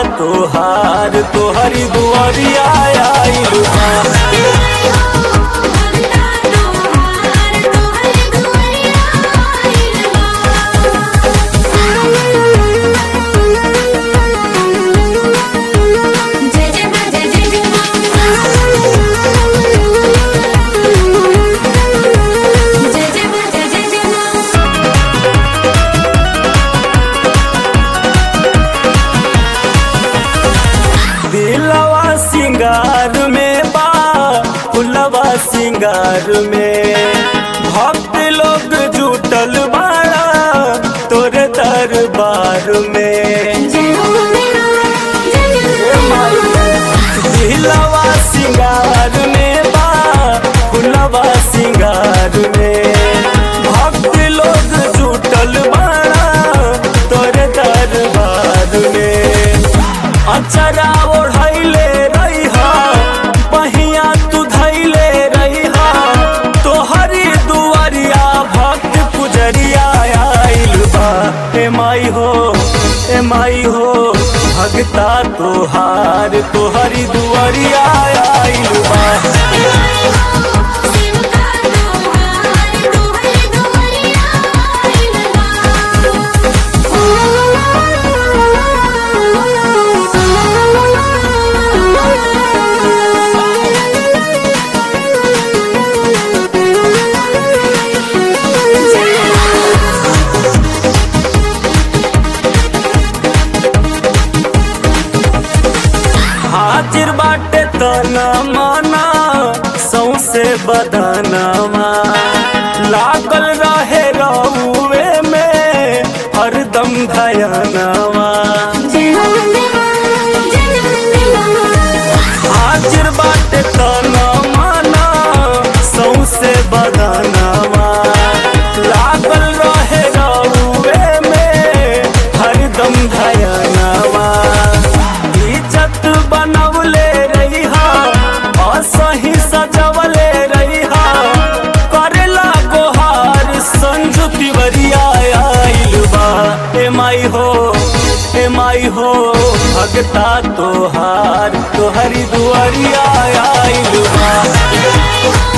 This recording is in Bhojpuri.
तोहार तोहरी दुआरिया आइल बा जय जय मां जय जय जय मां जय जय मां जय जय जय मां दिलवा सिंगार में बा फुलवा सिंगार में भक्त लोग जुटल बाड़ा तोरे दरबार में जय हो मेरा जय जय दिलवा सिंगार में बा फुलवा सिंगार में भक्त लोग जुटल बाड़ा तोरे दरबार में अचरा ओढ़ैले रहिहा पहिया तू धैले रहिहा तोहरी दुआरिया भक्त पुजरिया आइल बा ए माई हो ए माई हो भगता तोहार तोहरी दुआरिया आइल बा हाजिर बाटे तना माना सौसे बदनामा लागल रहे रउए में हरदम धयनामा हाजिर बाटे तना माना सौसे बदनामा लागल रहे रउए में हरदम धयनामा इज्जत बनवले रहिहा असही सजवले रहिहा करेला गोहार संजू तिवरिया आइल बा ए माई हो ए माई हो भगता तोहार तोहरी दुआरिया आइल बा